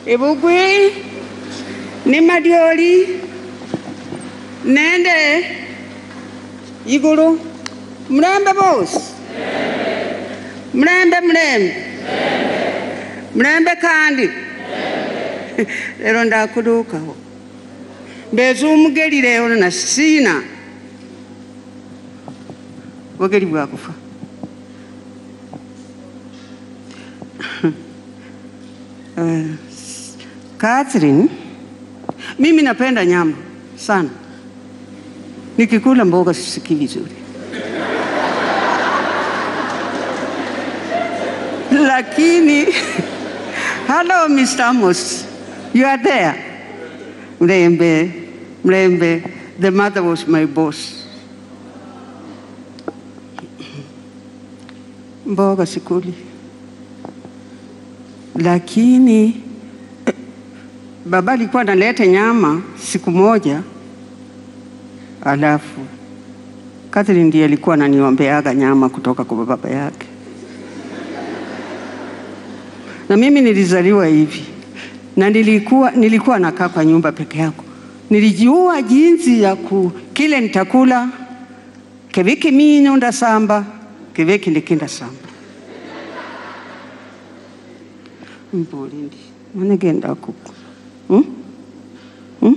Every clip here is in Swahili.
ibugwi ni madyoli nende igulu mulembe bosi mulembe mulembe mulembe kandi lero ndakulukaho mbeza omugeri lero nasina bugeri bwakufa Eh, Catherine, mimi napenda nyama sana, nikikula mboga sisikii vizuri, lakini hello Mr. Amos, you are there. Mlembe, Mlembe, the mother was my boss. Mboga sikuli, lakini eh, baba alikuwa analeta nyama siku moja, alafu Catherine ndiye alikuwa ananiombeaga nyama kutoka kwa baba yake, na mimi nilizaliwa hivi na nilikuwa, nilikuwa nakaa kwa nyumba peke yako. Nilijua jinsi ya ku kile nitakula keviki minyo ndasamba keviki ndikinda samba mbolindi manegenda kuku hmm? Hmm?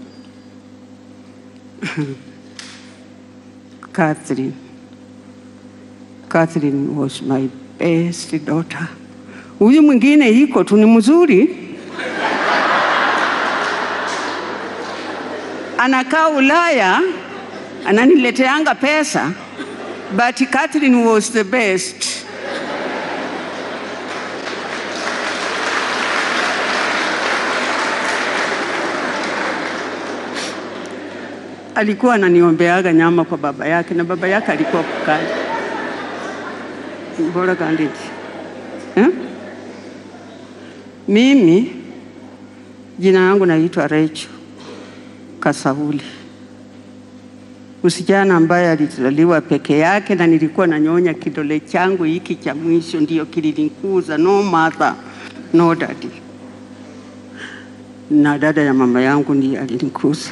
Catherine. Catherine was my best daughter. Huyu mwingine iko tu ni mzuri, anakaa Ulaya, ananileteanga pesa, but Catherine was the best. alikuwa ananiombeaga nyama kwa baba yake, na baba yake alikuwa kukali bora kandiki eh? Mimi jina yangu naitwa Recho Kasauli, msichana ambaye alizaliwa peke yake, na nilikuwa nanyonya kidole changu hiki cha mwisho, ndio kilinikuza. No mother no daddy, na dada ya mama yangu ndiye alinikuza.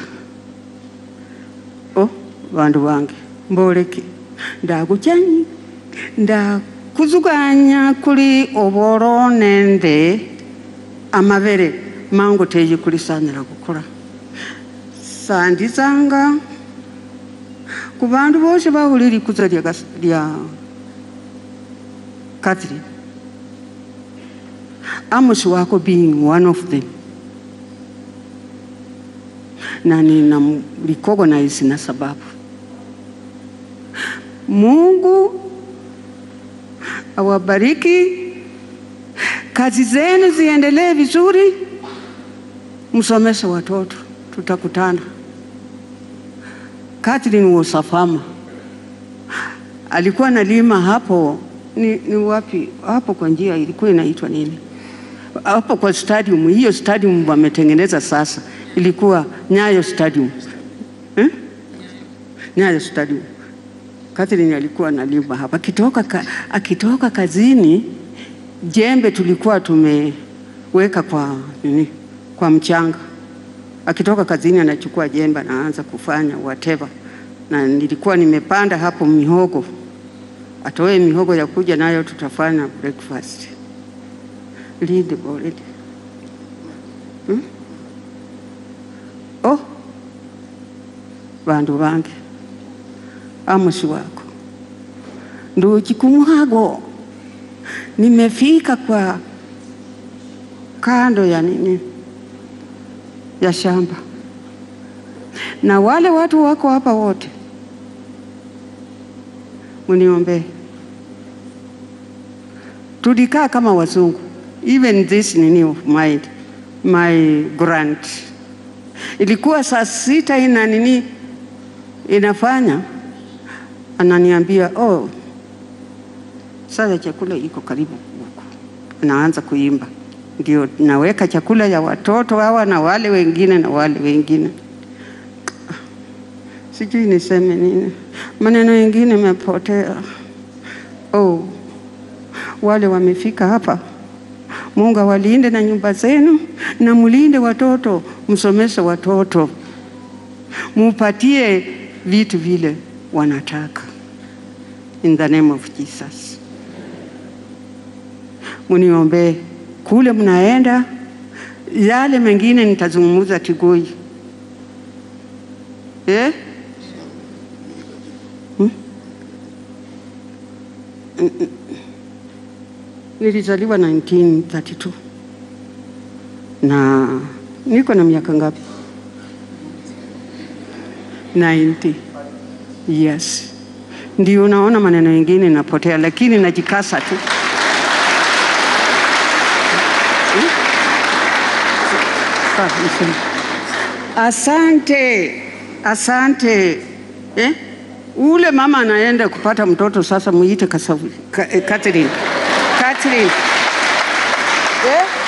Oh, bandu bange mboleke ndakuchanyi ndakuzuganya kuli oboro nende amabere mangu teyi kulisanira kukula sandizanga ku bandu bose bahuli likuza lya, gas- lya Catherine Amos wako being one of them na ninamrecognize na sababu Mungu awabariki, kazi zenu ziendelee vizuri, msomeshe watoto, tutakutana. Catherine was a farmer, alikuwa analima hapo ni, ni wapi hapo kwa njia ilikuwa inaitwa nini hapo kwa stadium. Hiyo stadium wametengeneza sasa, ilikuwa Nyayo Stadium eh? Nyayo Stadium. Catherine alikuwa analima hapa, akitoka, ka, akitoka kazini, jembe tulikuwa tumeweka kwa nini, kwa mchanga. Akitoka kazini anachukua jembe anaanza kufanya whatever, na nilikuwa nimepanda hapo mihogo, atoe mihogo ya kuja nayo tutafanya breakfast. Lead already. Hmm? Oh, bandu bange Amos wako nduchi kumwago, nimefika kwa kando ya nini ya shamba, na wale watu wako hapa wote, muniombee. Tulikaa kama wazungu, even this nini of my, my grant ilikuwa saa sita ina nini inafanya ananiambia oh, sasa chakula iko karibu huku. Anaanza kuimba, ndio naweka chakula ya watoto hawa na wale wengine na wale wengine. Sijui niseme nini, maneno mengine mepotea. Oh, wale wamefika hapa Mungu awalinde na nyumba zenu, na mulinde watoto, msomeshe watoto, mupatie vitu vile wanataka. In the name of Jesus. Muniombee kule mnaenda, yale mengine nitazungumza Tigoi eh? Hmm? Mm, mm. Nilizaliwa 1932 na niko na miaka ngapi? 90. Yes, ndio unaona maneno mengine napotea, lakini najikasa tu. Hmm? Sawa, niseme. Asante, asante eh? Ule mama anaenda kupata mtoto sasa, muite Kasavu, Ka, eh, Catherine, Catherine eh?